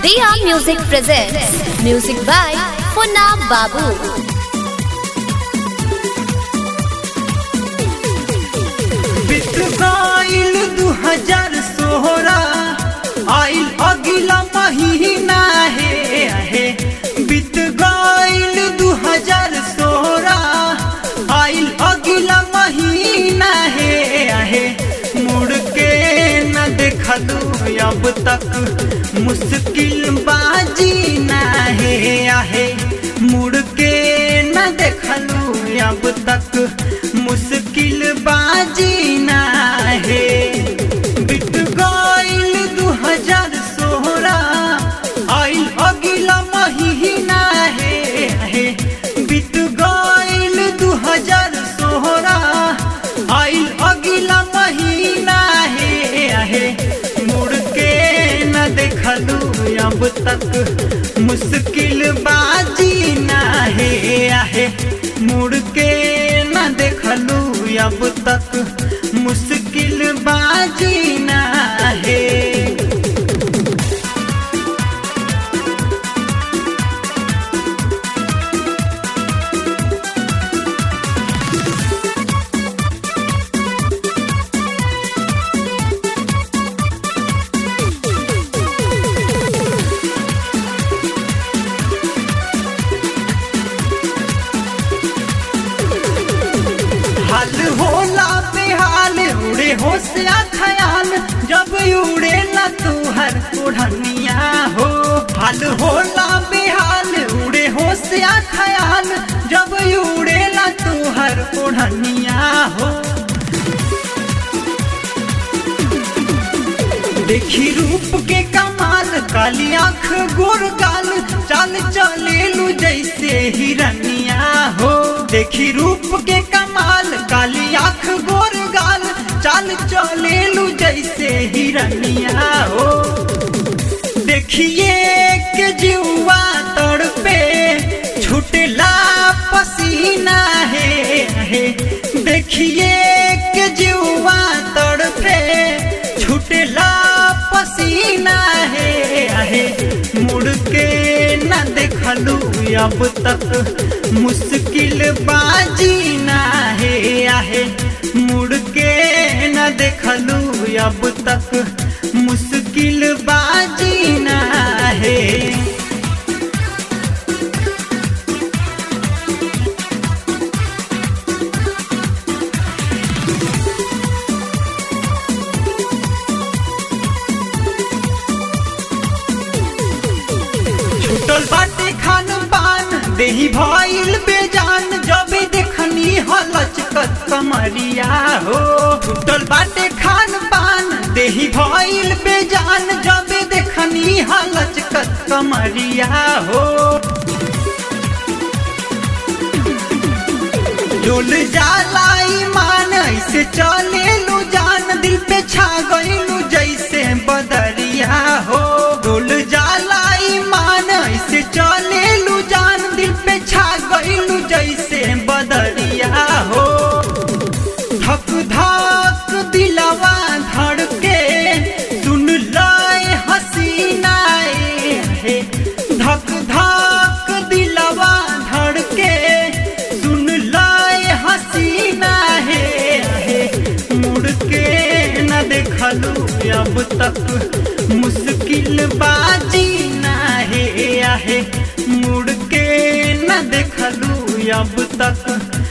Dia Music presents music by Funna Babu. बीत गईल दू हजार सोलह आइल अगिला महीना है है बीत गईल दू हजार सोलह आइल अगिला महीना है है मुड़ के न देखलू अब तक मुश्किल बाजी ना है आहे मुड़ के न देखलू अब तक मुश्किल बाजी ना है बीत गईल दू हजार सोलह आइल अगिला महीना है है बीत गईल दू हजार सोलह आइल अगिला महीना है है मुड़ के न देखलू अब तक मुश्किल बाजी ना है आहे मुड़ के न देखलू अब तक मुश्किल बाजी ना है हाल होला बेहाल उड़े होशिया खयाल जब उड़े ना तुहर ओढ़निया हो हाल होला बेहाल उड़े होशिया खयाल जब उड़े ना तुहर ओढ़निया हो देखी रूप के कमाल काली आंख गोर गाल चाल चलेलू जैसे हिरनिया हो देखी रूप के कमाल काली आंख गोर गाल चाल चलेलू जैसे हिरनिया हो देखिए के जुआ तड़पे छुटला पसीना है, है देखिए के जुआ तड़पे छुटला पसीना है, है मुड़ के न देखलू अब तक मुश्किल बाजी ना है आहे मुड़ के न देखलू अब तक मुश्किल बाजी ना है छुटल बाटे खान पान देही भइल बेजान जबे देखनी हलचकत कमरिया हो छुटल बाटे खान पान देही भइल बेजान जबे देखनी हलचकत कमरिया हो डोल जाला ईमान ऐसे चलेलू जान दिल पे छा गईलू जैसे बदरिया हो डोल जाला ईमान ऐसे चलेलू जान दिल पे छा गईलू जैसे बदरिया हो धक धक दिलवा धड़के सुन लाए हसीना हे धक धक दिलवा धड़के सुन लाए हसीना है, है मुड़ के न देखलू अब तक मुश्किल बाजी ना है आहे मुड़ के न देखलू अब तक